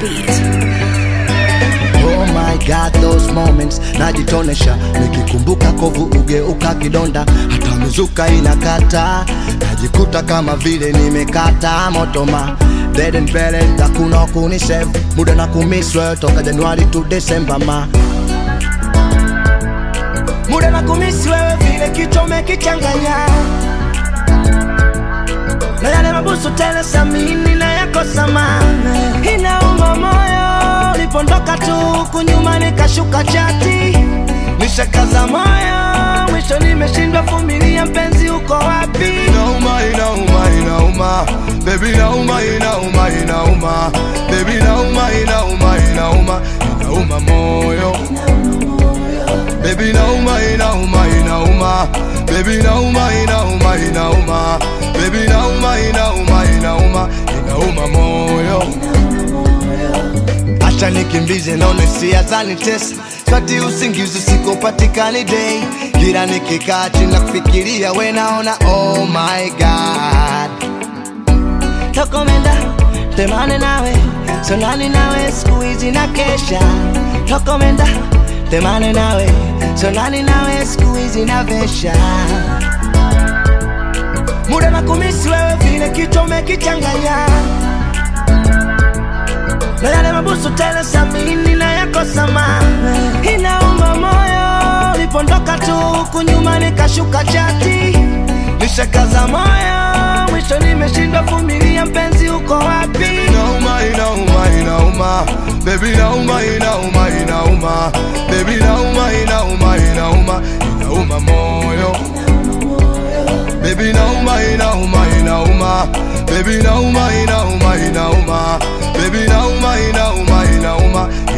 beat. Oh my God, those moments najitonesha, nikikumbuka kovu ugeuka kidonda, hata mizuka inakata, najikuta kama vile nimekata motoma dead and buried, hakuna kunisave muda na kumiswe toka Januari to December ma muda na kumisi wewe vile kichwa umekichanganya na yale mabusu tele samini na yako samana inauma moyo ulipondoka tu huku nyuma nikashuka chati nishakaza moyo mwisho nimeshindwa vumilia mpenzi uko wapi inauma inauma inauma baby inauma inauma inauma baby inauma inauma inauma inauma moyo baby inauma inauma inauma baby inauma inauma inauma baby inauma inauma inauma inauma moyo acha nikimbize naone sia zanitesa kati usingizi sikopatikani day kila nikikaa chini na kufikiria we naona oh my god tokomenda temane nawe sonani nawe siku hizi na kesha tokomenda temane nawe sonani nawe siku hizi na vesha muda na kumisi wewe vile kichwa umekichanganya na yale mabusu tele samini na yako samana inauma moyo ulipondoka tu huku nyuma nikashuka chati nishakaza moyo mwisho nimeshindwa vumilia mpenzi uko wapi inauma inauma inauma baby inauma inauma inauma baby inauma inauma inauma inauma moyo baby inauma inauma inauma baby inauma inauma inauma baby inauma inauma inauma